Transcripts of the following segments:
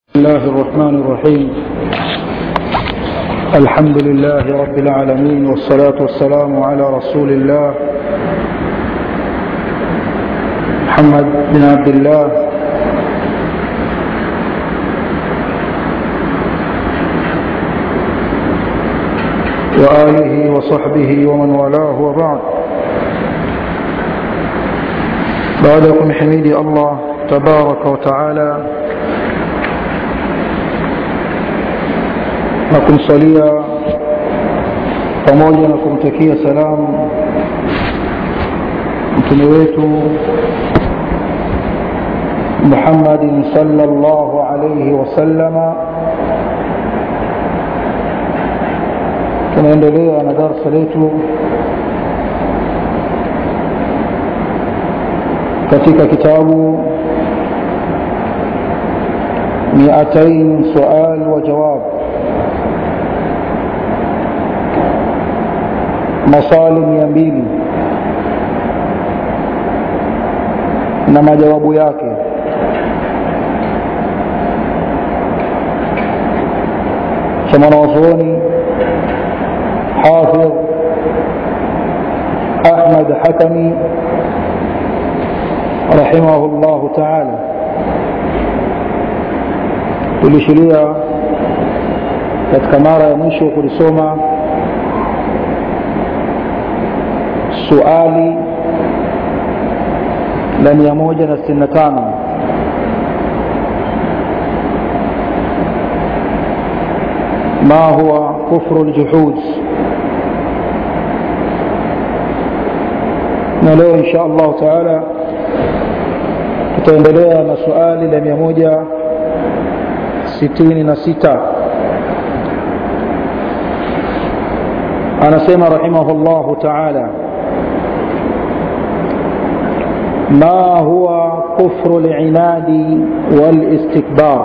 الله الرحمن الرحيم الحمد لله رب العالمين والصلاة والسلام على رسول الله محمد بن عبد الله وآله وصحبه ومن والاه وبعد بعدكم حميدي الله تبارك وتعالى na kumsalia pamoja na kumtakia salamu mtume wetu Muhammadin sallallahu alayhi wasallama. Tunaendelea na darsa letu katika kitabu miatain sual wa jawab maswali mia mbili na majawabu yake cha mwanawazuoni hafidh ahmad hakami rahimahu llahu taala tulishiria katika mara ya mwisho kulisoma suali la mia moja na sitini na tano ما هو كفر الجحود na leo insha allahu taala tutaendelea na suali la mia moja sitini na sita anasema rahimahu llahu taala ما هو كفر العناد والاستكبار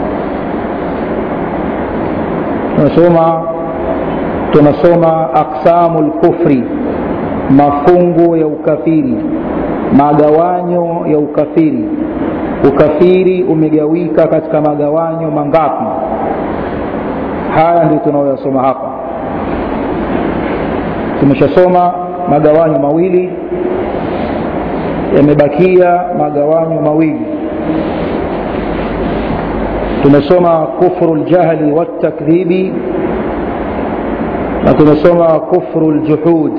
tunasoma tunasoma aqsamu lkufri mafungu ya ukafiri magawanyo ya ukafiri ukafiri umegawika katika magawanyo mangapi haya ndio tunayoyasoma hapa tumeshasoma magawanyo mawili yamebakia magawanyo mawili tumesoma kufru ljahli waltakdhibi na tumesoma kufru ljuhud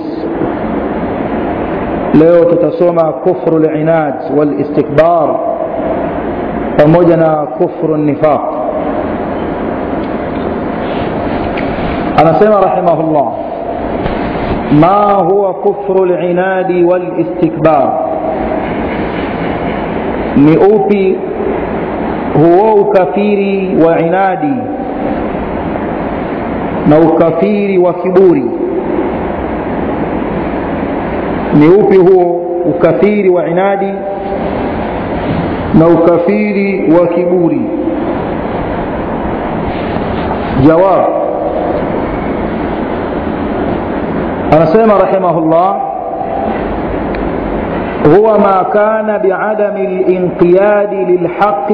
leo tutasoma kufru linad walistikbar pamoja na kufru nifaq anasema rahimahullah ma huwa kufru linadi walistikbar ni upi huo ukafiri wa inadi na ukafiri wa kiburi ni upi huo ukafiri wa inadi na ukafiri wa kiburi jawab anasema rahimahullah هو ما كان بعدم الانقياد للحق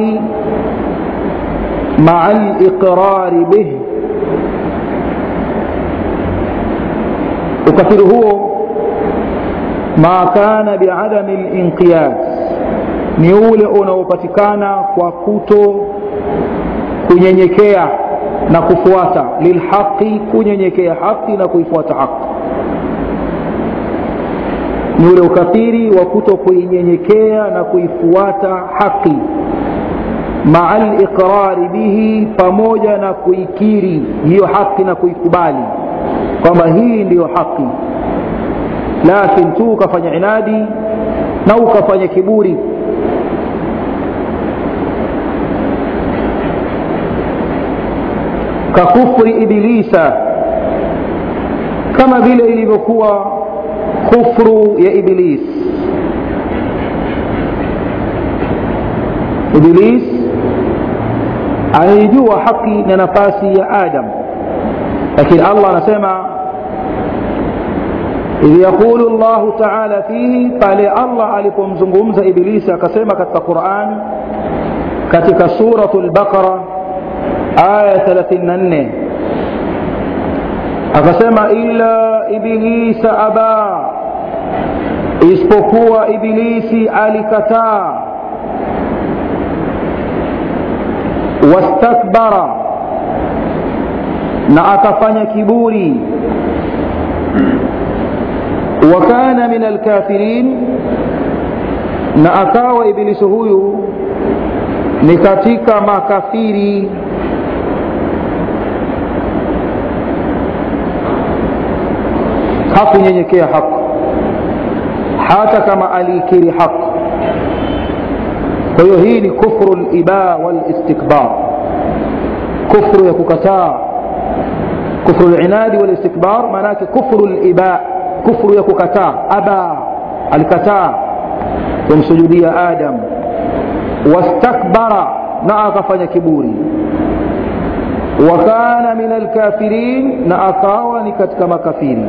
مع الاقرار به ukafiri huo ma kana biadami linqiyad ni ule unaopatikana kwa kuto kunyenyekea na kufuata lilhaqi kunyenyekea haqi na kuifuata haqi ni ule ukafiri wa kuto kuinyenyekea na kuifuata haki maa liqrari bihi pamoja na kuikiri hiyo haki na kuikubali kwamba hii ndiyo haki lakin tu ukafanya inadi na ukafanya kiburi kakufri ibilisa kama vile ilivyokuwa kufru ya iblis iblis anaijua haki na nafasi ya adam lakini allah anasema idh yaqulu llahu taala fihi pale allah alipomzungumza ibilisi akasema katika quran katika suratu lbaqara aya 34 akasema illa ibilisa aba isipokuwa ibilisi alikataa wastakbara na akafanya kiburi wa kana min alkafirin na akawa ibilisi huyu ni katika makafiri hakunyenyekea haki hata kama aliikiri haki kwa hiyo hii ni kufru liba walistikbar kufru ya kukataa kufru linadi walistikbar maanake kufru liba kufru ya kukataa aba alikataa kumsujudia adam wastakbara na akafanya kiburi wakana min alkafirin na akawa ni katika makafiri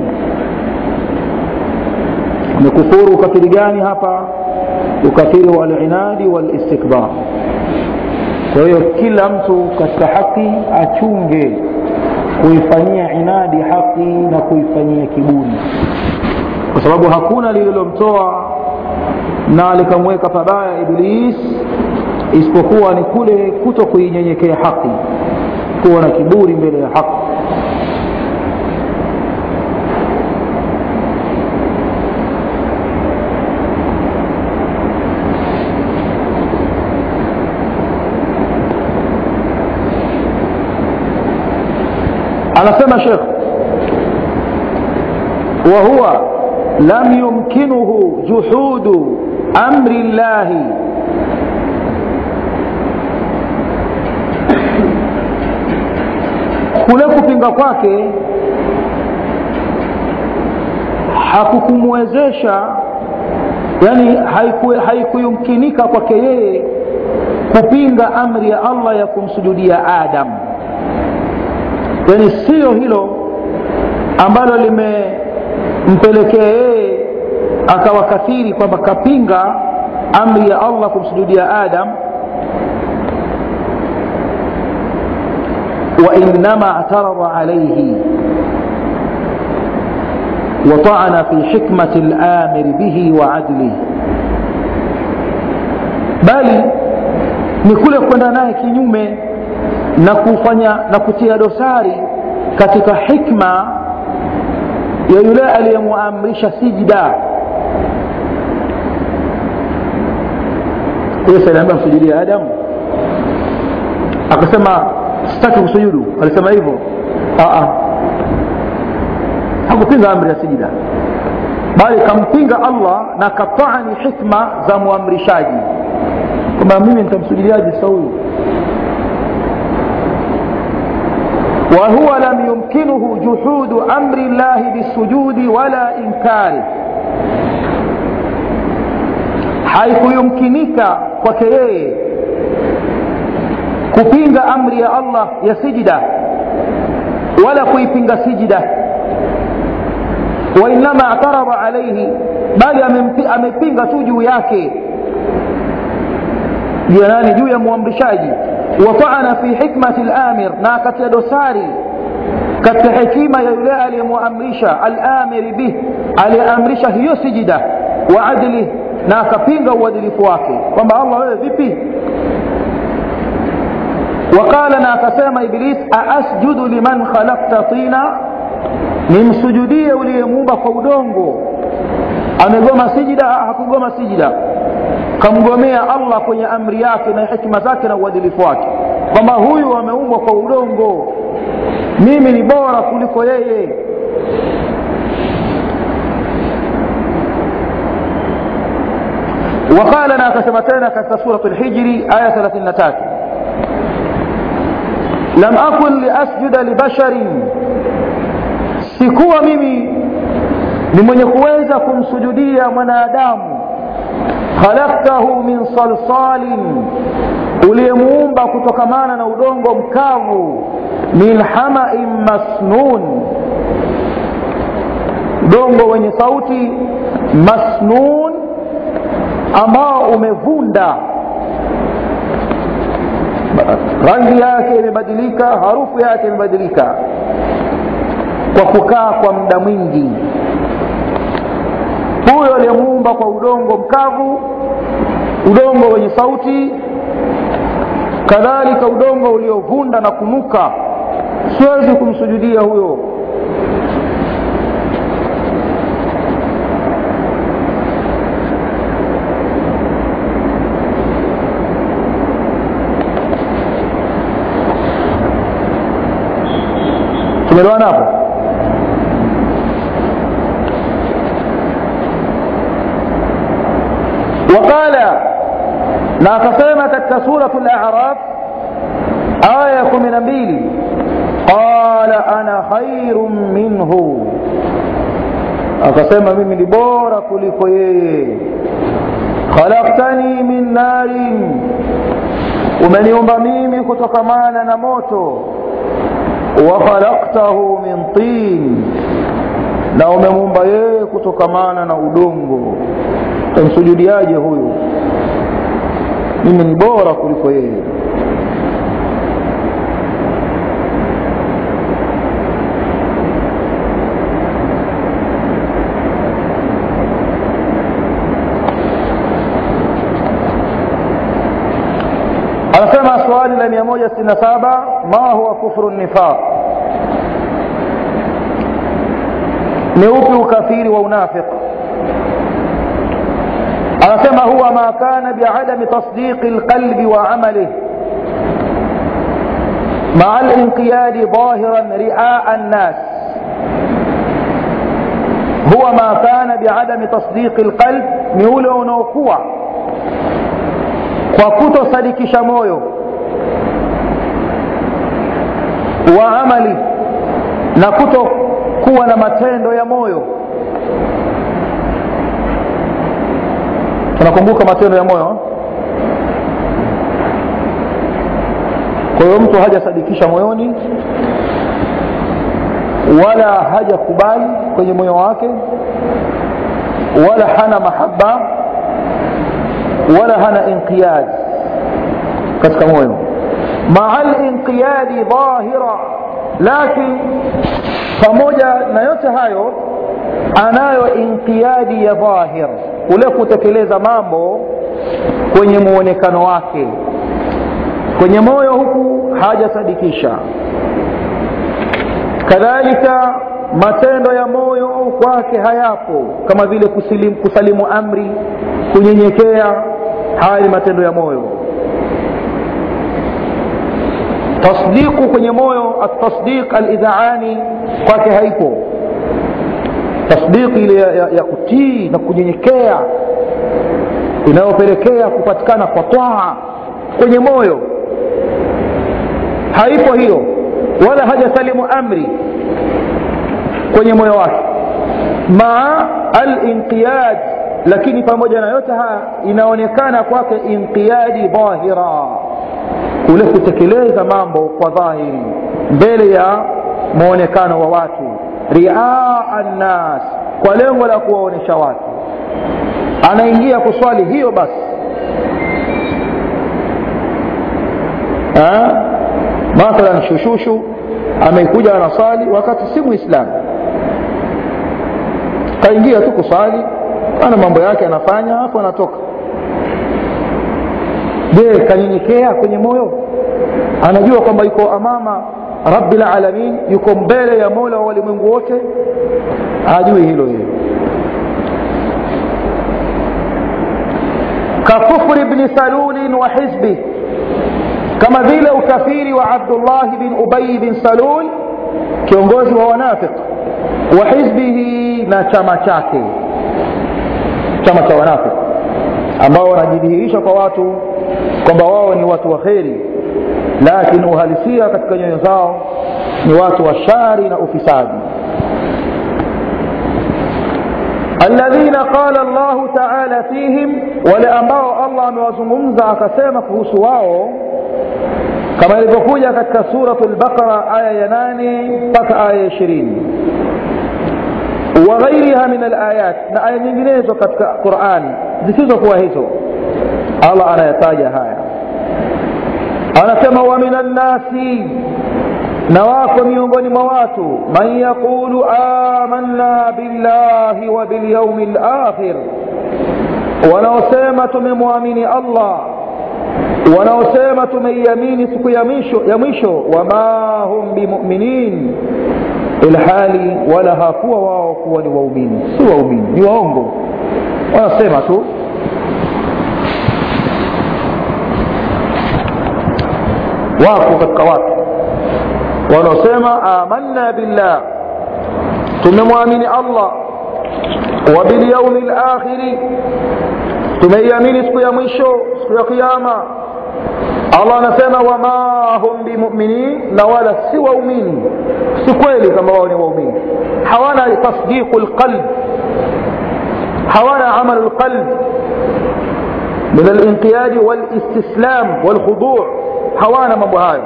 amekufuru ukafiri gani hapa ukafiri wa alinadi walistikbar kwa hiyo kila mtu katika haki achunge kuifanyia inadi haki na kuifanyia kiburi kwa sababu hakuna lililomtoa na likamweka pabaya iblis isipokuwa ni kule kuto kuinyenyekea haki kuwa na kiburi mbele ya haki anasema shekh وهو لم يمكنه جحود امر الله kule kupinga kwake hakukumwezesha yani haikuyumkinika haiku kwake yeye kupinga amri ya allah ya kumsujudia adam yani siyo hilo ambalo limempelekea yeye akawa kafiri kwamba kapinga amri ya allah kumsujudia adam وإنما اعترض عليه وطعن في حكمة الآمر به وعدله bali ni kule kwenda naye kinyume na kufanya na kutia dosari katika hikma ya yule aliyemuamrisha sijda yesu aliambia msujudie adamu akasema sitaki kusujudu alisema hivyo hakupinga amri ya sijida bali kampinga allah na katani hikma za muamrishaji kwamba mimi nitamsujudiaje sa huyu وهو لم يمكنه جحود امر الله بالسجود ولا انكاره haikuyumkinika kwake yeye kupinga amri ya allah ya sijida wala kuipinga sijida wainama atarada alaihi bali amepinga tu juu yake juu ya nani juu ya muamrishaji wataana fi hikmati lamir na akatia dosari katika hekima ya yule aliyemuamrisha alamiri bih aliyeamrisha hiyo sijida wa adlih na akapinga uadilifu wake kwamba allah wewe vipi وقال na akasema iblis aasjudu liman khalaqta tina nimsujudie uliyemuumba kwa udongo amegoma sijida hakugoma sijida kamgomea allah kwenye amri yake na hikima zake na uadilifu wake kwamba huyu ameumbwa kwa udongo mimi ni bora kuliko yeye وقال na akasema tena katika surat lhijri aya 33 lam akun liasjuda libasharin sikuwa mimi ni mwenye kuweza kumsujudia mwanadamu khalaktahu min salsalin uliyemuumba kutokamana na udongo mkavu min hamain masnun udongo wenye sauti masnun ambao umevunda rangi yake imebadilika harufu yake imebadilika kwa kukaa kwa muda mwingi huyo aliyemuumba kwa udongo mkavu udongo wenye sauti kadhalika udongo uliovunda na kunuka siwezi kumsujudia huyo tumeelewana hapo وقال na akasema katika suratu al-a'raf aya ya kumi na mbili qala ana khairun minhu akasema mimi ni bora kuliko yeye khalaqtani min narin umeniumba mimi kutokamana na moto wa khalaqtahu min tin na umemuumba yeye kutokamana na udongo tamsujudiaje huyu mimi ni bora kuliko yeye anasema swali la 167 ma huwa kufru nifaq ni upi ukafiri wa unafiq anasema huwa ma kana biadami tasdiqi lqalbi wa amalih مع الانقياد ظاهرا رئاء الناس هو ما كان بعدم تصديق القلب نيولي unaokuwa kwa kutosadikisha moyo wa amali na kutokuwa na matendo ya moyo tunakumbuka matendo ya moyo kwa hiyo mtu hajasadikisha moyoni wala hajakubali kwenye moyo wake wala hana mahaba wala hana inqiyad katika moyo maa linqiyadi dhahira lakin pamoja na yote hayo anayo inqiyadi ya dhahir kule kutekeleza mambo kwenye muonekano wake kwenye moyo huku hajasadikisha kadhalika matendo ya moyo kwake hayapo kama vile kusilimu, kusalimu amri kunyenyekea haya ni matendo ya moyo tasdiqu kwenye moyo atasdiq alidhaani kwake haipo tasdiqi ile ya, ya, ya kutii na kunyenyekea inayopelekea kupatikana kwa twaa kwenye moyo haipo hiyo wala hajasalimu amri kwenye moyo wake maa alinqiyad lakini pamoja na yote haya inaonekana kwake inqiyadi dhahira kule kutekeleza mambo kwa dhahiri mbele ya mwonekano wa watu riaa nnas kwa lengo la kuwaonyesha watu anaingia kuswali hiyo basi mathalan shushushu amekuja anasali wakati si muislamu kaingia tu kusali ana mambo yake anafanya hapo anatoka je kanyenyekea kwenye moyo anajua kwamba yuko amama rabbil alamin yuko mbele ya mola wa walimwengu wote ajui hilo yeye ككفر ابن سلول وحزبه كما vile ukafiri wa Abdullah bin Ubay bin Salul kiongozi wa wanafiq wa hizbihi na chama chake chama cha wanafiq ambao wanajidhihirisha kwa watu kwamba wao ni watu wa kheri lakini uhalisia katika nyoyo zao ni watu wa shari na ufisadi الذين قال الله تعالى فيهم wale ambao Allah amewazungumza akasema kuhusu wao kama ilivyokuja katika suratul baqara aya ya 8 mpaka aya ya 20 wa ghairiha min alayat na aya nyinginezo katika Qur'ani zisizokuwa hizo Allah anayataja haya anasema wa min annasi na wako miongoni mwa watu man yaqulu amanna billahi wa bilyaumi lakhir wanaosema tumemwamini allah wanaosema tumeiamini siku ya mwisho ya mwisho wama hum bimuminin ilhali wala hakuwa wao kuwa ni waumini si waumini ni waongo wanasema tu wako katika watu wanaosema amanna billah tumemwamini allah wa bilyaumi lakhiri tumeiamini siku ya mwisho siku ya kiama allah anasema wama hum bimuminin na wala si waumini si kweli kama wao ni waumini hawana tasdiqu lqalb hawana amalu lqalb min alinqiyadi walistislam walkhudu hawana mambo hayo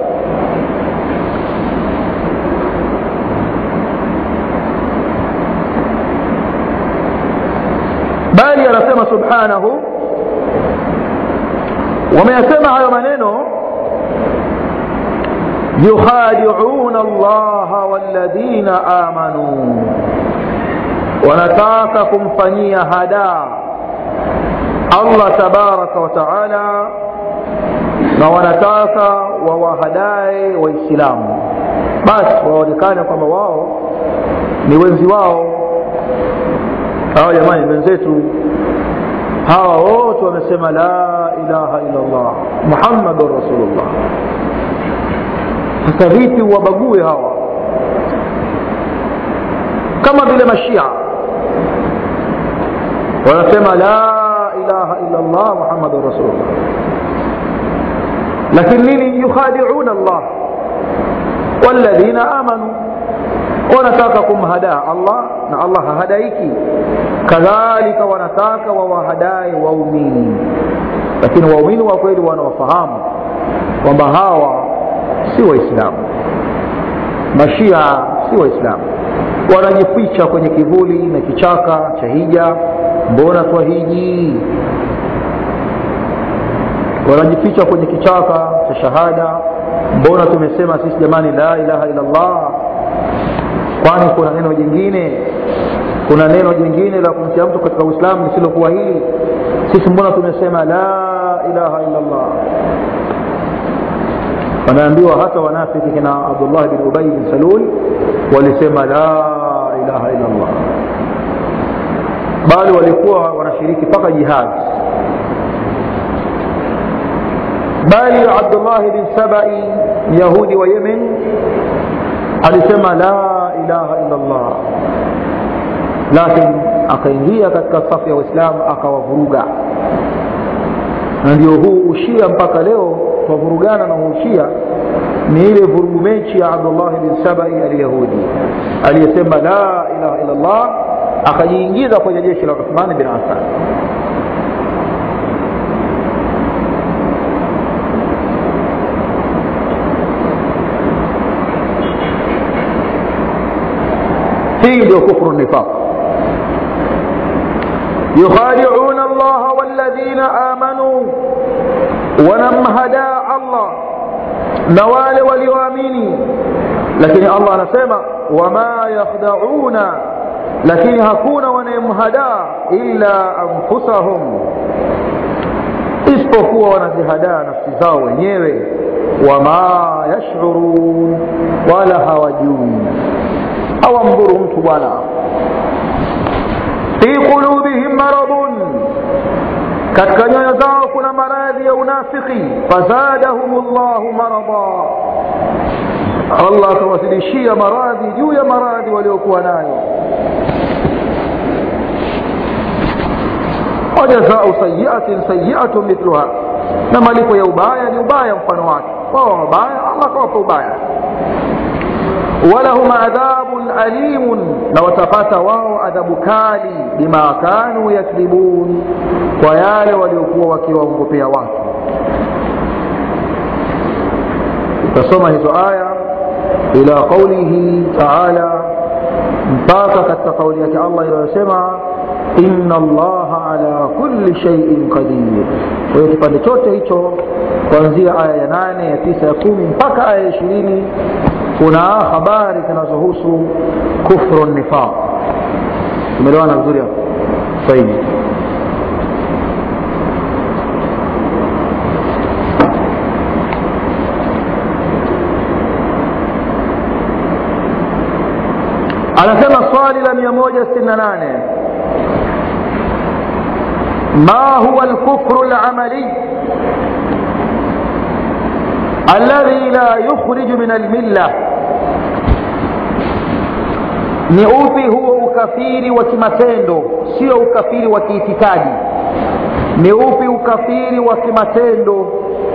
bali anasema subhanahu wameyasema hayo maneno yukhadiuna allaha walladhina amanu wanataka kumfanyia hadaa allah tabaraka wa taala na wanataka wawahadae waislamu basi waonekane kwamba wao ni wenzi wao hawa jamani wenzetu hawa wote wamesema la ilaha illa llah muhammadun rasulullah sasa vipi wabague hawa kama vile mashia wanasema la ilaha illa llah muhammadun rasulullah lakini nini yukhadiuna allah walladhina amanu wanataka kumhadaa allah na allah hahadaiki kadhalika wanataka wawahadae waumini lakini waumini wa kweli wanawafahamu kwamba hawa si waislamu mashia si waislamu wanajificha kwenye kivuli na kichaka cha hija mbona twahiji wanajificha kwenye kichaka cha shahada mbona tumesema sisi jamani la ilaha illa llah kwani kuna neno jingine kuna neno jingine la kumtia mtu katika uislamu lisilokuwa hili sisi mbona tumesema la ilaha illa llah wanaambiwa hata wanafiki kina abdullah bin ubay bin salul walisema la ilaha illa llah bali walikuwa wanashiriki mpaka jihadi bali abdullahi bin sabai yahudi wa yemen alisema la ilaha illa llah lakini akaingia katika safu ya waislamu akawavuruga na ndio huu ushia mpaka leo twavurugana na ushia ni ile vurugu mechi ya abdullahi bin sabai alyahudi aliyesema la ilaha illa llah akajiingiza kwenye jeshi la uthmani bin affan hii ndio kufru nifaq yukhadiuna allaha walladhina amanu wanamhadaa allah na wale walioamini lakini allah anasema wama yakhdauna lakini hakuna wanayemhadaa illa anfusahum isipokuwa wanazihadaa nafsi zao wenyewe wama yashurun wala hawajui hawamdhuru mtu bwana fi qulubihim maradun katika nyoyo zao kuna maradhi ya unafiki fazadahum llahu marada allah akawazidishia maradhi juu ya maradhi waliokuwa nayo wajazau sayiatin sayiatu mithluha na malipo ya ubaya ni ubaya mfano wake wao wabaya allah akawapa ubaya walahum adhabun alimun na watapata wao adhabu kali bima kanu yakdhibun kwa yale waliokuwa wakiwaongopea watu utasoma hizo aya ila qaulihi taala mpaka katika kauli yake allah inayosema inna allaha ala kulli shaiin qadir kwa hiyo kipande chote hicho kuanzia aya ya nane ya tisa ya kumi mpaka aya ya ishirini kuna habari zinazohusu kufru nifaq tumeelewana vizuri hapo sahihi anasema swali la 168 ما هو الكفر العملي الذي لا يخرج من المله ni upi huo ukafiri wa kimatendo sio ukafiri wa kiitikadi ni upi ukafiri wa kimatendo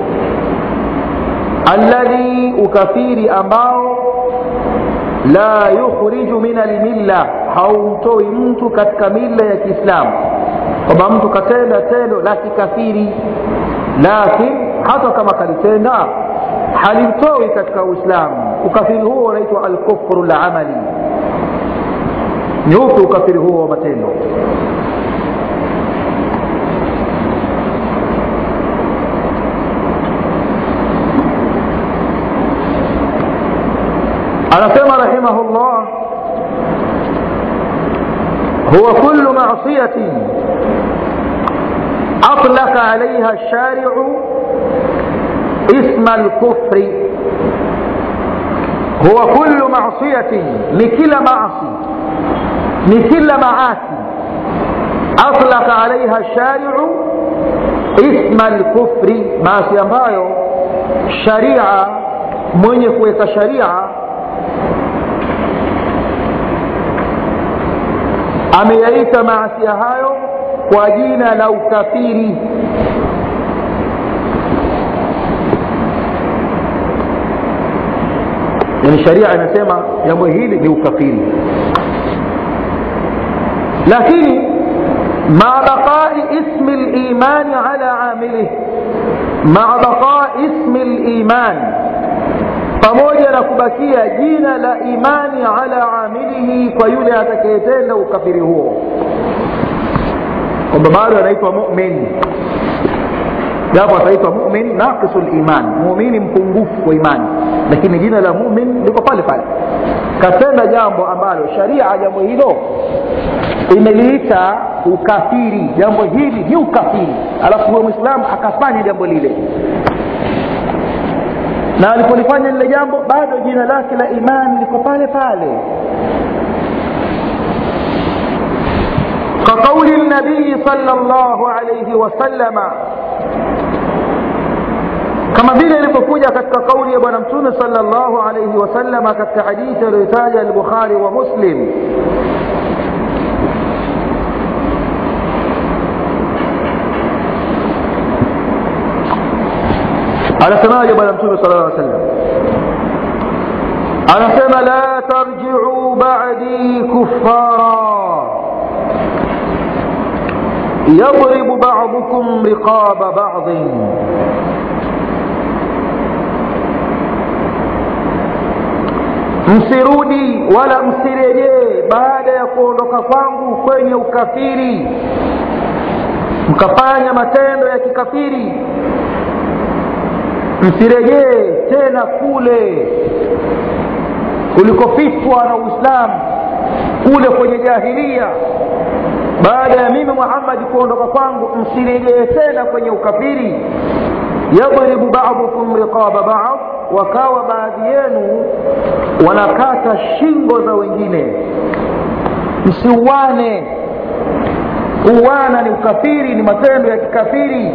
alladhi ukafiri ambao la yukhriju min almilla haumtoi mtu katika milla ya kiislamu kwamba mtu katenda tendo la kikafiri lakin hata kama kalitenda halimtoi katika uislamu ukafiri huo unaitwa alkufru lamali ni upi ukafiri huo wa matendo anasema rahimahullah huwa kullu masiyatin atlaka alaiha lshariu isma lkufri huwa kullu masiyatin ni kila maasi ni kila maasi atlaka alaiha lshariu isma lkufri maasi ambayo sharia mwenye kuweka sharia ameyaita maasia hayo kwa jina la ukafiri yani sharia inasema jambo hili ni ukafiri lakini maa baqai ismi limani ala amilih maa baqai ismi limani pamoja na kubakia jina la imani ala amilihi kwa yule atakayetenda ukafiri huo kwamba bado anaitwa mumin japo ataitwa mumin naqisu liman mumini mpungufu wa imani lakini jina la mumin liko pale pale katenda jambo ambalo sharia jambo hilo imeliita ukafiri jambo hili ni ukafiri alafu huyo mwislamu akafanya jambo lile na alipolifanya lile jambo bado jina lake la imani liko pale pale كقول النبي صلى الله عليه وسلم kama vile ilivyokuja katika kauli ya bwana mtume salllahu alaihi wasalama katika hadithi aliyotaja albukhari wa muslim anasemaje bwana mtume sala llaw sallam anasema la tarjiuu badi kuffara يضرب بعضكم رقاب بعض msirudi wala msirejee baada ya kuondoka kwangu kwenye ukafiri mkafanya matendo ya kikafiri msirejee tena kule kulikofitwa na uislamu kule kwenye jahilia baada ya mimi muhammadi kuondoka kwangu msirejee tena kwenye ukafiri yadribu badukum riqaba bad wakawa baadhi yenu wanakata shingo za wengine msiuane kuuana ni ukafiri ni matendo ya kikafiri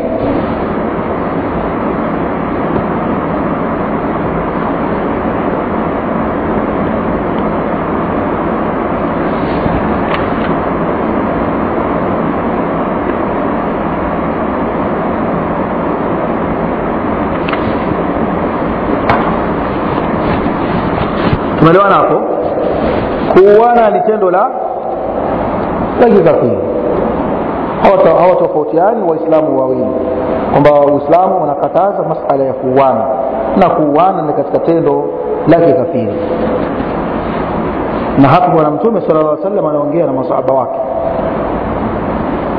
tumeelewana hapo kuuana ni tendo la la kikafiri hawatofautiani waislamu wawili kwamba uislamu unakataza masala ya kuuana na kuuana ni katika tendo la kikafiri na hapo bwana mtume sala llaw salam anaongea na masahaba wake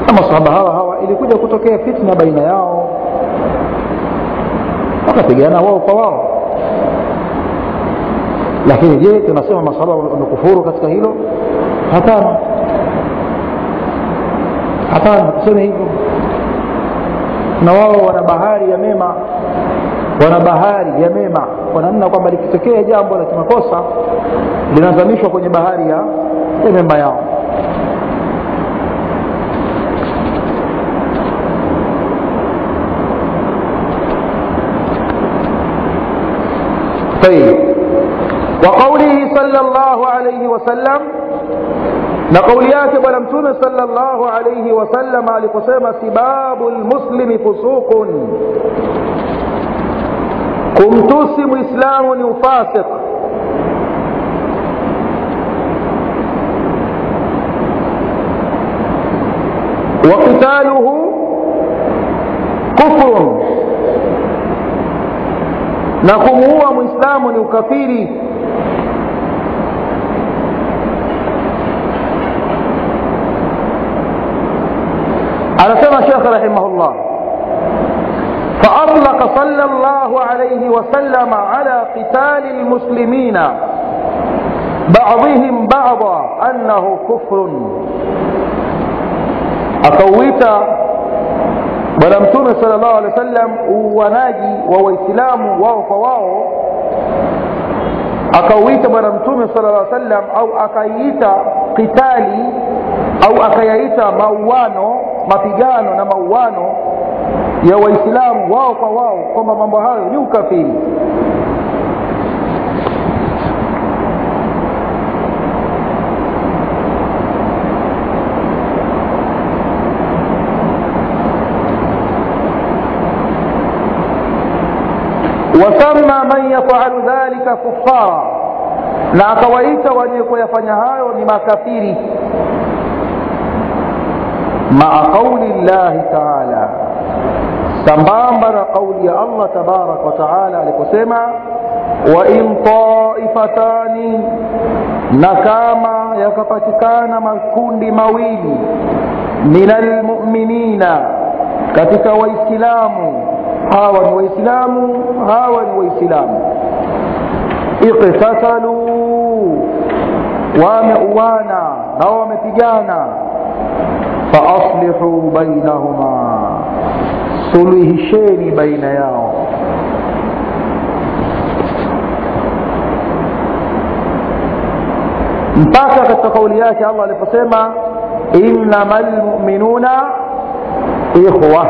na masahaba hawa hawa ilikuja kutokea fitna baina yao wakapigana wao kwa wao lakini je tunasema masahaba wamekufuru katika hilo hapana hapana tuseme hivyo na wao wana bahari ya mema wana bahari ya mema kwa namna kwamba likitokea jambo la kimakosa linazamishwa kwenye bahari ya, ya mema yao طيب وقوله صلى الله عليه وسلم na kauli yake bwana mtume salllahu alaihi wasallam aliposema sibabu lmuslimi fusuqun kumtusi mwislamu ni ufasiq وقتاله كفر na kumuua mwislamu ni ukafiri anasema shekhe rahimahullah فأطلق صلى الله عليه وسلم على قتال المسلمين بعضهم بعضا أنه كفر akauita bwana mtume sala llahu alehi wa sallam uuanaji wa waislamu wao kwa wao akauita bwana mtume sala llah sallam au akaiita qitali au akayaita mauano mapigano na mauano ya waislamu wao kwa wao kwamba mambo hayo ni ukafiri wasama man yafalu dhalika kufara na akawaita wenye kuyafanya hayo ni makafiri maa qauli llahi taala sambamba na qauli ya allah tabaraka wataala aliposema wain taifatani na kama yakapatikana makundi mawili min almuminina katika waislamu hawa ni waislamu hawa ni waislamu iqtataluu wameuana na wamepigana faaslihu bainahuma suluhisheni baina yao mpaka katika kauli yake allah aliposema innama lmuminuna ikhwa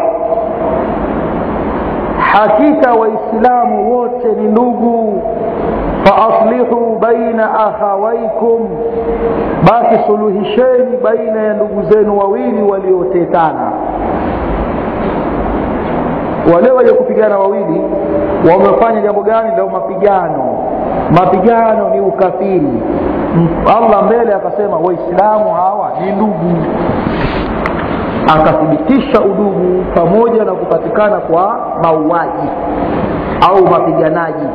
hakika waislamu wote ni ndugu faaslihu baina akhawaikum basi suluhisheni baina ya ndugu zenu wawili waliotetana wale wenye kupigana wawili wamefanya jambo gani lao mapigano mapigano ni ukafiri allah mbele akasema waislamu hawa ni ndugu akathibitisha udugu pamoja na kupatikana kwa mauaji au mapiganaji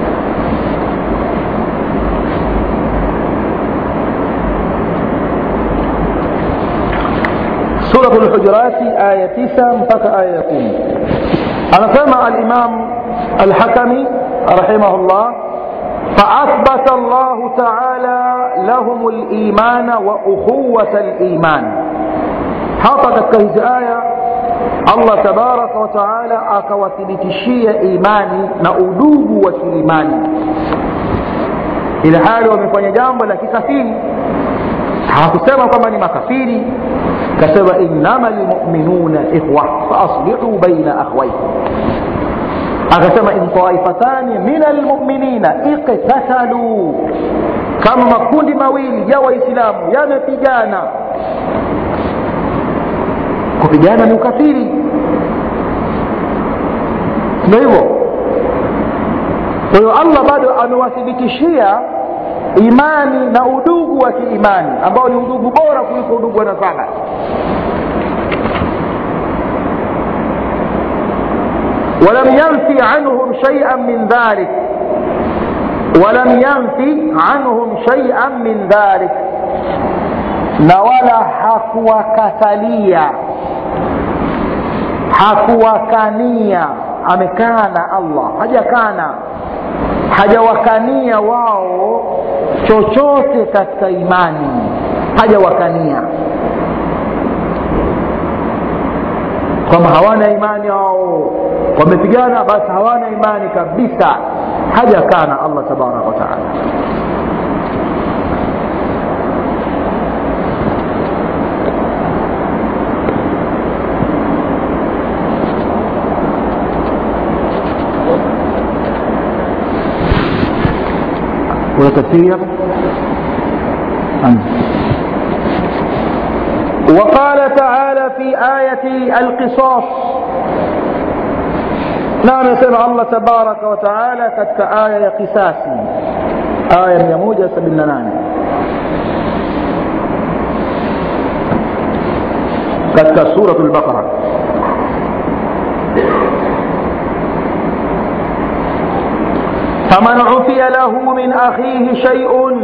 سورة الحجرات آية 9 mpaka آية 10 anasema الإمام الحكمي رحمه الله فأثبت الله تعالى لهم الإيمان وأخوة الإيمان hapa katika hizi aya allah tabaraka wataala akawathibitishia imani na udugu wa kiimani ili hali wamefanya jambo la kikafiri hakusema kwamba ni makafiri kasema innama lmuminuna ikhwa faaslihu baina akhwaikum akasema in taifatani min almuminina iqtataluu kama makundi mawili ya waislamu yamepigana kupigana ni ukafiri ndio hivyo kwa hiyo allah bado amewathibitishia imani na udugu wa kiimani ambao ni udugu bora kuliko udugu wa nasaba ولم ينفي عنهم شيئا من ذلك ولم ينفي عنهم شيئا من ذلك na wala hakuwakatalia hakuwakania amekana allah hajakana hajawakania wao chochote katika imani hajawakania kwamba hawana imani wao wamepigana basi hawana imani kabisa hajakana allah tabaraka wataala kuna tafsiri hapa وقال تعالى في آية القصاص نعم يسمع الله تبارك وتعالى كتك آية قساسي آية ميموجة سبيل ناني كتك سورة البقرة فمن عفي له من أخيه شيء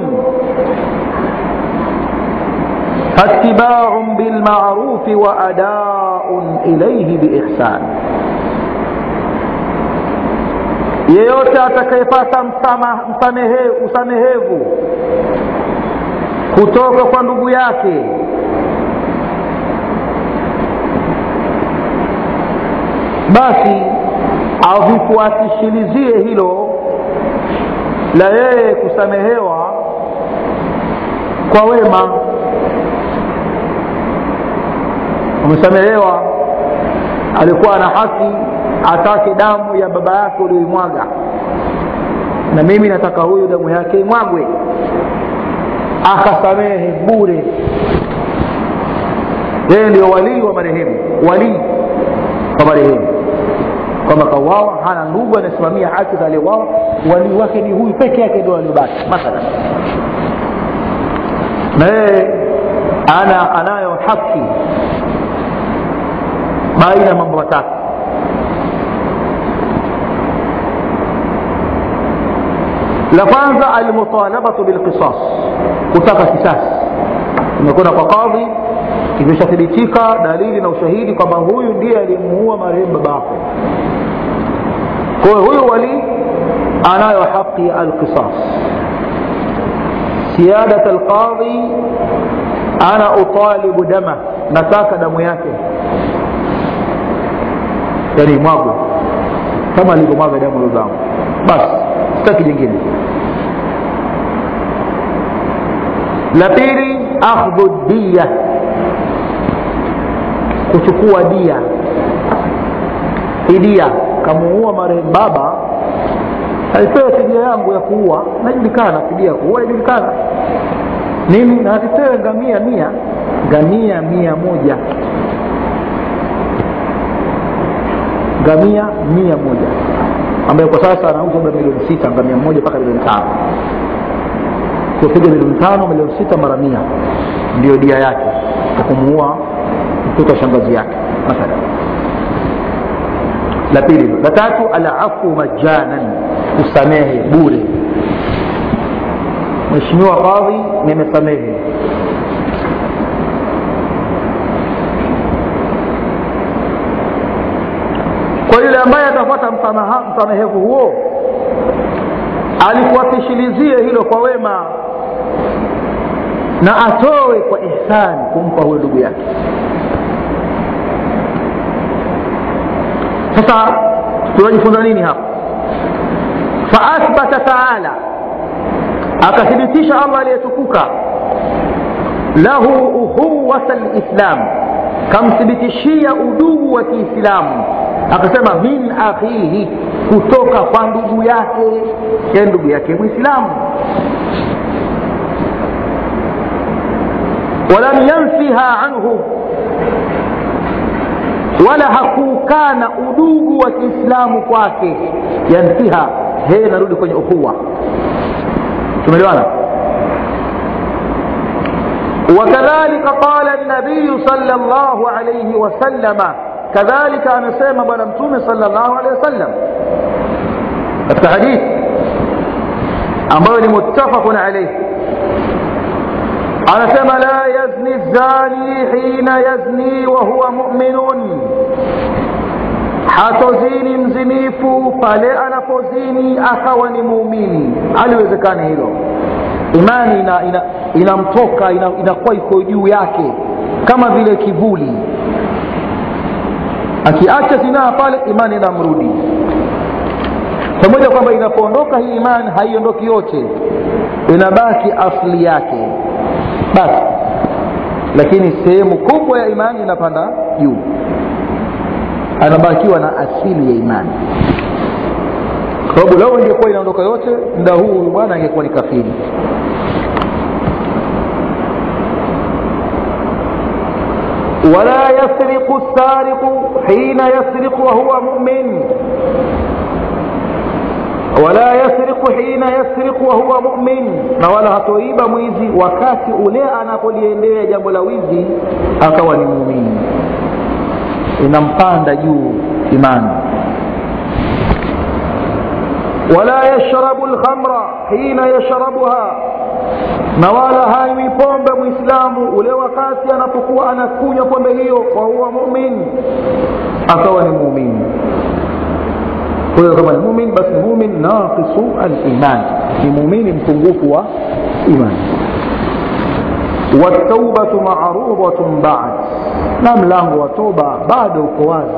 فاتباع بالمعروف وأداء إليه بإحسان yeyote atakayepata msamehe, usamehevu kutoka kwa ndugu yake basi avifuatishilizie hilo la yeye kusamehewa kwa wema umesamehewa alikuwa na haki atake damu ya baba yake ulioimwaga na mimi nataka huyu damu yake imwagwe akasamehe bure yeye ndio walii wa marehemu walii wa marehemu kwamba kauawa hana ndugu anasimamia haki za aliyeuawa walii wake ni huyu peke yake ndio aliobaki mathalan na yeye ana anayo haki baina ya mambo matatu la kwanza almutalabatu bilqisas kutaka kisasi imekwenda kwa kadhi imeshathibitika dalili na ushahidi kwamba huyu ndiye aliyemuua marehemu baba yako kwa hiyo huyu wali anayo haki ya alqisas siyadat alqadhi ana utalibu dama nataka damu yake yani mwagwe kama alivyomwaga damu lozangu basi sitaki jingine la pili akhdhu diya kuchukua dia fidia kamuua marehemu baba alipewe fidia yangu ya kuua najulikana fidia ya kuua inajulikana nini na asipewe ngamia mia ngamia mia moja ngamia mia moja ambayo kwa sasa anauzwa labda milioni sita ngamia moja mpaka milioni tano kupiga milioni tano milioni sita mara mia ndio dia yake kwa kumuua mtoto wa shangazi yake mathalan la pili la tatu alafu majanan kusamehe bure mheshimiwa kadhi nimesamehe kwa yule ambaye atafuata msamehevu huo alikuwapishilizie hilo kwa wema na atoe kwa ihsani kumpa huyo ndugu yake sasa tunajifunza nini hapa faathbata taala akathibitisha allah aliyetukuka lahu uhuwata lislam kamthibitishia udugu wa kiislamu akasema min akhihi kutoka kwa ndugu yake ya ndugu yake mwislamu walam yanfiha anhu wala hakuukana udugu wa kiislamu kwake yanfiha hee narudi kwenye ukhuwa tumeelewana وكذلك قال النبي صلى الله عليه وسلم كذلك amesema bwana mtume صلى الله عليه وسلم katika hadithi ambayo ni muttafaqun alayhi anasema la yazni zani hina yazni wa huwa mu'minun hatozini mzinifu pale anapozini akawa ni muumini aliwezekani hilo imani inamtoka ina, ina inamtoka, ina, inakuwa iko juu yake kama vile kivuli akiacha zinaa pale imani inamrudi pamoja kwamba inapoondoka hii imani haiondoki yote inabaki asli yake basi lakini sehemu kubwa ya imani inapanda juu anabakiwa na asili ya imani kwa sababu lao ingekuwa inaondoka yote muda huu huyu bwana angekuwa ni kafiri ولا يسرق السارق حين يسرق وهو مؤمن ولا يسرق حين يسرق وهو مؤمن na wala hatoiba mwizi wakati ule anapoliendea jambo la wizi akawa ni muumini inampanda juu imani wala yashrabu lkhamra hina yashrabuha na wala hanywi pombe mwislamu ule wakati anapokuwa anakunywa pombe hiyo wa huwa mumin akawa ni muumini huyo kama ni mumin basi ni mumin naqisu aliman ni muumini mpungufu wa imani wataubatu marudatun bad na mlango wa toba bado uko wazi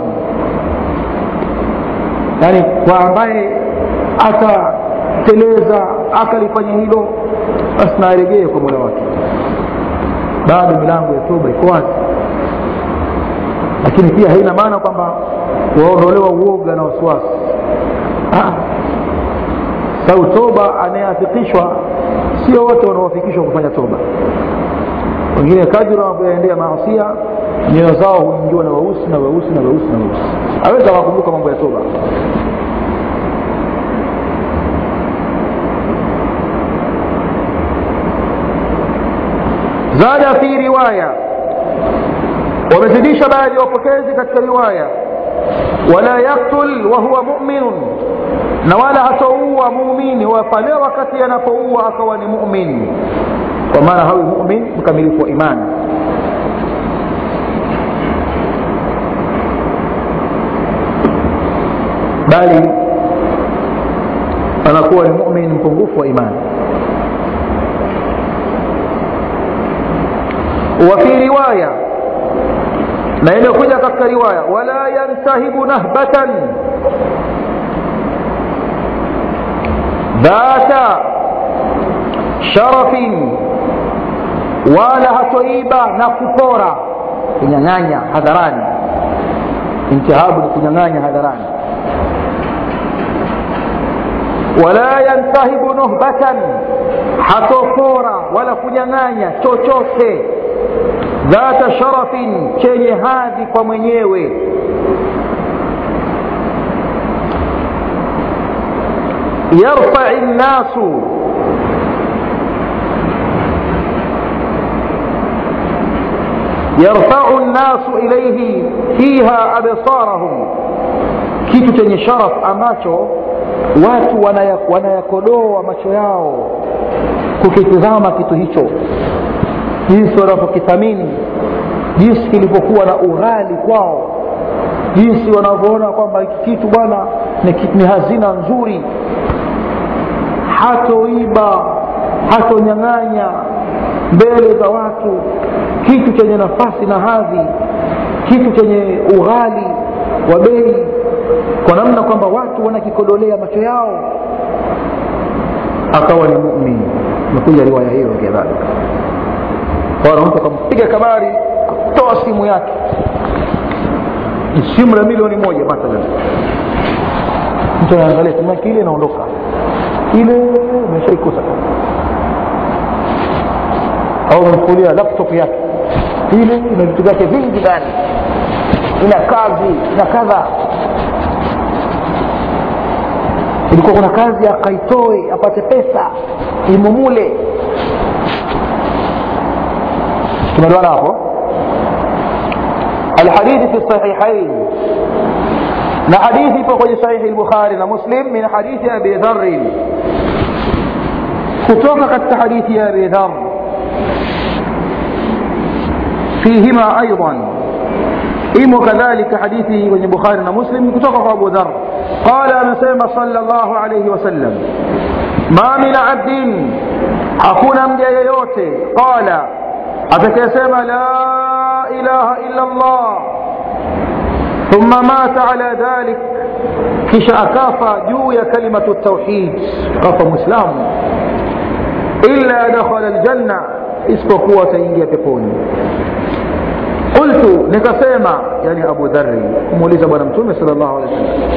yaani kwa ambaye atateleza akalifanya hilo basi naregee kwa mola wake bado milango ya toba iko wazi lakini pia haina maana kwamba waondolewa uoga na wasiwasi sau toba anayeafikishwa sio wote wanaoafikishwa kufanya toba wengine kadri wanavyoendea maasia nyoyo zao huingiwa na weusi na weusi na weusi na weusi aweza akakumbuka mambo ya toba zada fi riwaya wamezidisha baadhi ya wapokezi katika riwaya wala yaktul wahuwa muminun na wala hatoua muumini wa pale wakati anapoua akawa ni mumin kwa maana hawi mumin mkamilifu wa imani bali anakuwa ni mumin mpungufu wa imani وفي رواية na imekuja katika riwaya wala yantahibu nahbatan dhata sharafin wala hatoiba na kupora kunyang'anya hadharani intihabu ni kunyang'anya hadharani wala yantahibu nuhbatan hatopora wala kunyang'anya chochote dhata sharafin chenye hadhi kwa mwenyewe yarfai nnasu yarfau nnasu ilaihi fiha absarahum kitu chenye sharaf ambacho watu wanayakodoa macho yao kukitizama kitu hicho jinsi wanavyokithamini jinsi kilivyokuwa na ughali kwao jinsi wanavyoona kwamba hiki kitu bwana ni, ni hazina nzuri hatoiba hatonyang'anya mbele za watu kitu chenye nafasi na hadhi kitu chenye ughali wa bei kwa namna kwamba watu wanakikodolea macho yao akawa ni mumin imekuja riwaya hiyo kadhalika bwana mtu akampiga kabari toa simu yake ni simu la milioni moja mathalan mtu anaangalia simu yake ile inaondoka ile umeshaikosa au umemfulia laptop yake ile ina vitu vyake vingi ndani ina kazi ina kadha ilikuwa kuna kazi akaitoe apate pesa imumule tumeelewana hapo الحديث في الصحيحين na hadithi ipo kwenye sahihi lbukhari na muslim min hadithi abi dharin kutoka katika hadithi ya abi dhar fihima aidan imo kadhalika hadithi kwenye bukhari na muslim kutoka kwa abu dhar qala amesema salllahu alaihi wasallam ma min abdin hakuna mja yeyote qala atakayesema la ilaha illa llah thumma mata ala dhalik kisha akafa juu ya kalimatu tauhid kafa mwislamu illa dakhala ljanna isipokuwa ataingia peponi qultu nikasema yani abu dhari kumuuliza bwana mtume sal llahu alehi wasallam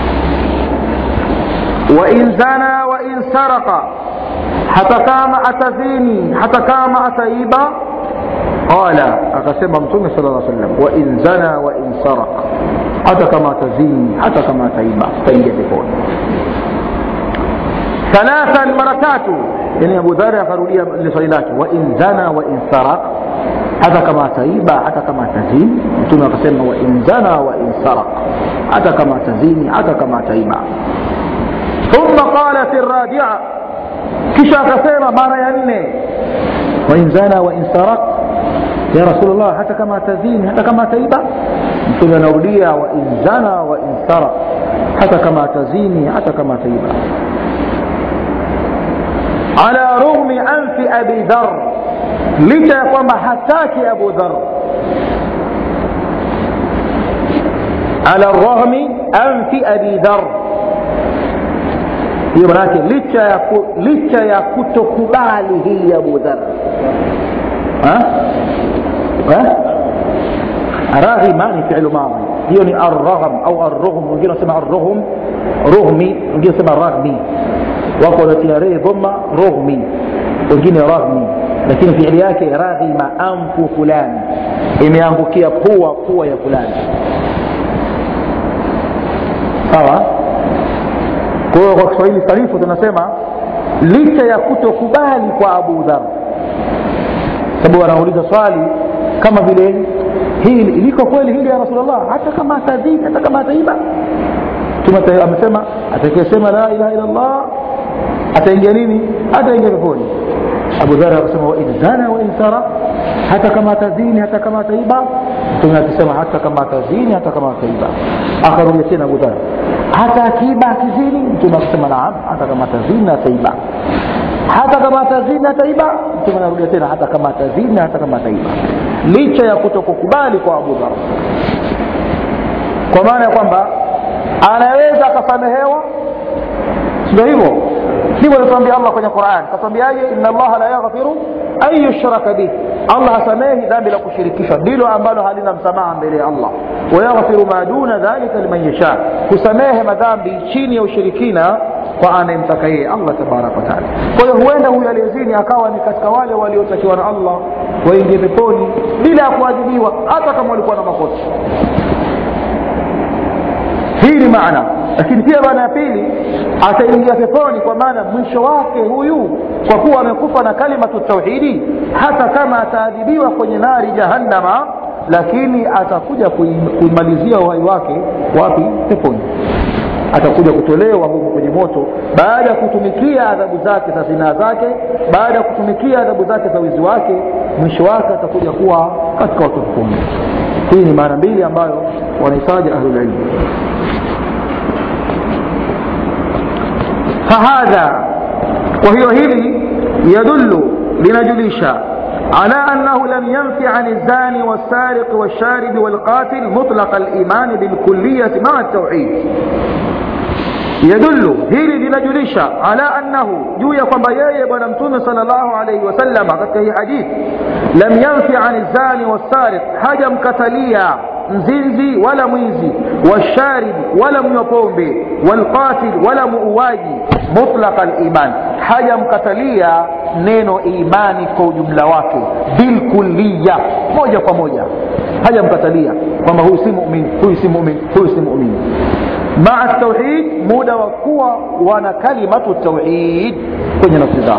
wain zana wain saraka hata kama atazini hata kama ataiba qala akasema mtume sal lla sallam wain zana wain saraka hata kama atazini hata kama ataiba ataingia peponi thalathan mara tatu yani abu dhari akarudia lile swali lake wain zana wain sarak hata kama ataiba hata kama atazini mtume akasema wain zana wain sarak hata kama atazini hata kama ataiba ثم قال في الرابعة kisha akasema mara ya nne wain zana wain sarak ya rasulllah hata kama atazini hata kama ataiba mtume anarudia wain zana wain sarak hata kama atazini hata kama ataiba ala rughmi anfi abi dhar licha ya kwamba hataki abu dhar ala raghmi anfi abi dhar hiyo manake licha ya, ku, licha ya kutokubali hii abu dhar raghima ni filu madhi hiyo ni arragham au arrughm wengine wanasema arrughm rughmi wengine wanasema raghmi wako wanatia rehe dhumma rughmi wengine raghmi lakini fiili yake raghima anfu fulani imeangukia pua pua ya fulani sawa kwa hiyo kwa kiswahili sanifu tunasema licha ya kutokubali kwa abu dhar sababu anauliza swali kama vile hili liko kweli hili ya rasulllah hata kama atadhini hata kama ataiba mtume amesema atakayesema la ilaha illa llah ataingia nini ataingia peponi abu dhar akasema wain zana wain sara hata kama atazini hata kama ataiba mtume akisema hata kama atazini hata kama ataiba akarudia tena abu dhar hata akiiba akizini mtume akasema naam hata kama atazini ataiba hata kama atazini ataiba mtume anarudia tena hata kama atazini hata kama ataiba licha ya kutokukubali kwa abu dhar kwa maana ya kwamba anaweza akasamehewa ndio hivyo ndivyo alituambia allah kwenye quran katwambiaje ina allaha la yaghfiru an yushraka bih allah hasamehi dhambi la kushirikishwa ndilo ambalo halina msamaha mbele ya allah wayaghfiru ma duna dhalika liman yasha kusamehe madhambi chini ya ushirikina kwa anayemtaka yeye allah tabaraka wataala kwa hiyo huenda huyu aliyezini akawa ni katika wale waliotakiwa na allah waingie peponi bila ya kuadhibiwa hata kama walikuwa na makosa hii ni maana lakini pia maana ya pili ataingia peponi kwa maana mwisho wake huyu kwa kuwa amekufa na kalimatu tauhidi hata kama ataadhibiwa kwenye nari jahannama lakini atakuja kuimalizia uhai wake wapi peponi atakuja kutolewa huko kwenye moto baada ya kutumikia adhabu zake za zinaa zake baada ya kutumikia adhabu zake za wizi wake mwisho wake atakuja kuwa katika watu peponi hii ni maana mbili ambayo wanahitaji ahlulilmu فهذا وهي هذه يدل لنجليشا على أنه لم ينفي عن الزاني والسارق والشارب والقاتل مطلق الإيمان بالكلية مع التوحيد يدل hili linajulisha ala annahu juu ya kwamba yeye bwana mtume sal llahu alaihi wasallam katika hii hadithi lam yanfi ani zani wassariq hajamkatalia mzinzi wala mwizi washaribi wala mnywa pombe walqatil wala muuaji mutlaqa liman hajamkatalia neno imani kwa ujumla wake bilkulliya moja kwa moja hajamkatalia kwamba huyu si mumin huyu si mumin huyu si mumin maa tauhid muda wa kuwa wana kalimatu tauhid kwenye nafsi zao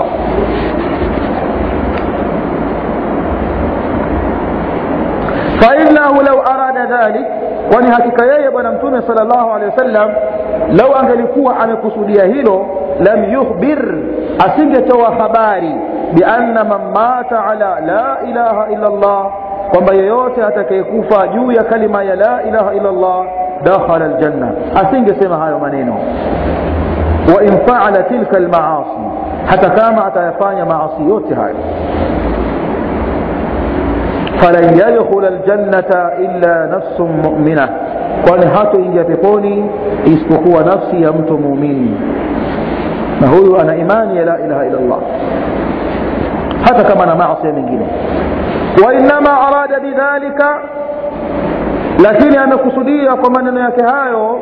fainahu lau arada dhalik kwani hakika yeye bwana mtume sal llahu alehi wasallam lau angelikuwa amekusudia hilo lam yukhbir asingetoa habari bianna man mata ala la ilaha illa llah kwamba yeyote atakayekufa juu ya kalima ya la ilaha illa Allah dakhala aljanna asingesema hayo maneno wa in faala tilka almaasi hata kama atayafanya maasi yote hayo falan yadkhula aljannata illa nafsun mu'mina kwani hatoingia peponi isipokuwa nafsi ya mtu muumini na huyu ana imani ya la ilaha illa Allah hata kama na maasi mengine wainama arada bidhalika lakini amekusudia kwa maneno yake hayo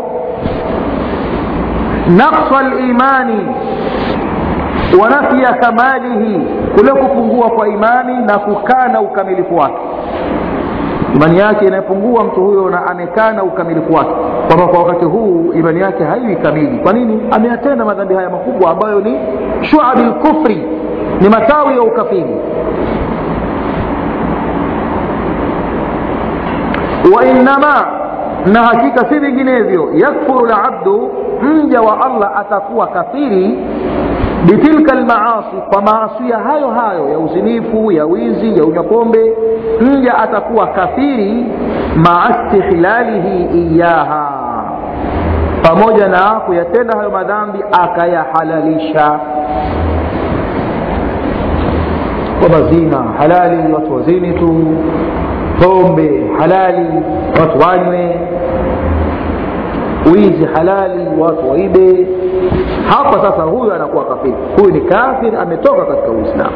naqsa limani wa nafya kamalihi kule kupungua kwa imani na kukana ukamilifu wake imani yake inapungua mtu huyo na amekana ukamilifu wake kwamba kwa wakati huu imani yake haiwi kamili kwa nini ameyatenda madhambi haya makubwa ambayo ni shuabi lkufri ni matawi ya ukafiri wainama na hakika si vinginevyo yakfuru labdu mja wa allah atakuwa kafiri bitilka almaasi kwa maasia hayo hayo ya uzinifu ya wizi ya unywa pombe mja atakuwa kafiri maa istihlalihi iyaha pamoja na kuyatenda hayo madhambi akayahalalisha kwamba zina halali watu wazini tu pombe halali watu wanywe wizi halali watu waibe hapa sasa huyu anakuwa kafiri huyu ni kafir ametoka katika uislamu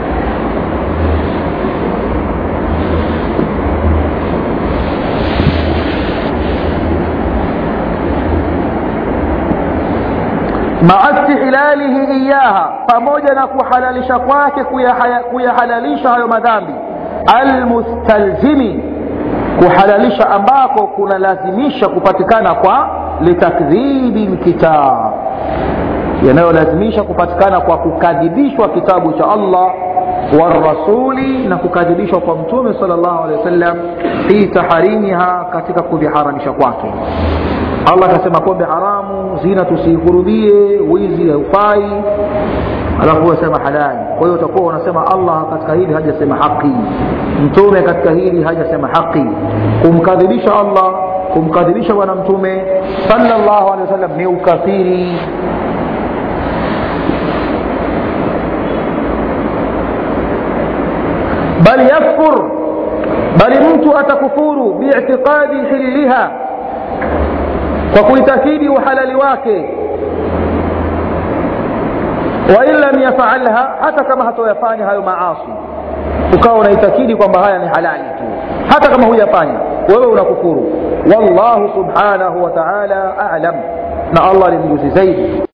maa istihlalihi iyaha pamoja na kuhalalisha kwake kuyahalalisha hayo madhambi almustalzimi kuhalalisha ambako kunalazimisha kupatikana kwa litakdhibi lkitab yanayolazimisha kupatikana kwa kukadhibishwa kitabu cha allah warasuli na kukadhibishwa kwa mtume sal llahu alehi wasallam fi taharimiha katika kuviharamisha kwake allah akasema pombe haramu zina tusiihurumie wizi haufai alafu wasema halali kwa hiyo utakuwa unasema allah katika hili hajasema haki mtume katika hili hajasema haki kumkadhibisha allah kumkadhibisha bwana mtume salllahu alehi wasallam ni ukafiri bal yakfur bali mtu atakufuru biitiqadi hiliha kwa kuitakidi uhalali wake wain lam yafalha hata kama hatoyafanya hayo maasi ukawa unaitakidi kwamba haya ni halali tu hata kama huyafanya wewe unakufuru wallahu subhanahu wa taala alam na allah ni mjuzi zaidi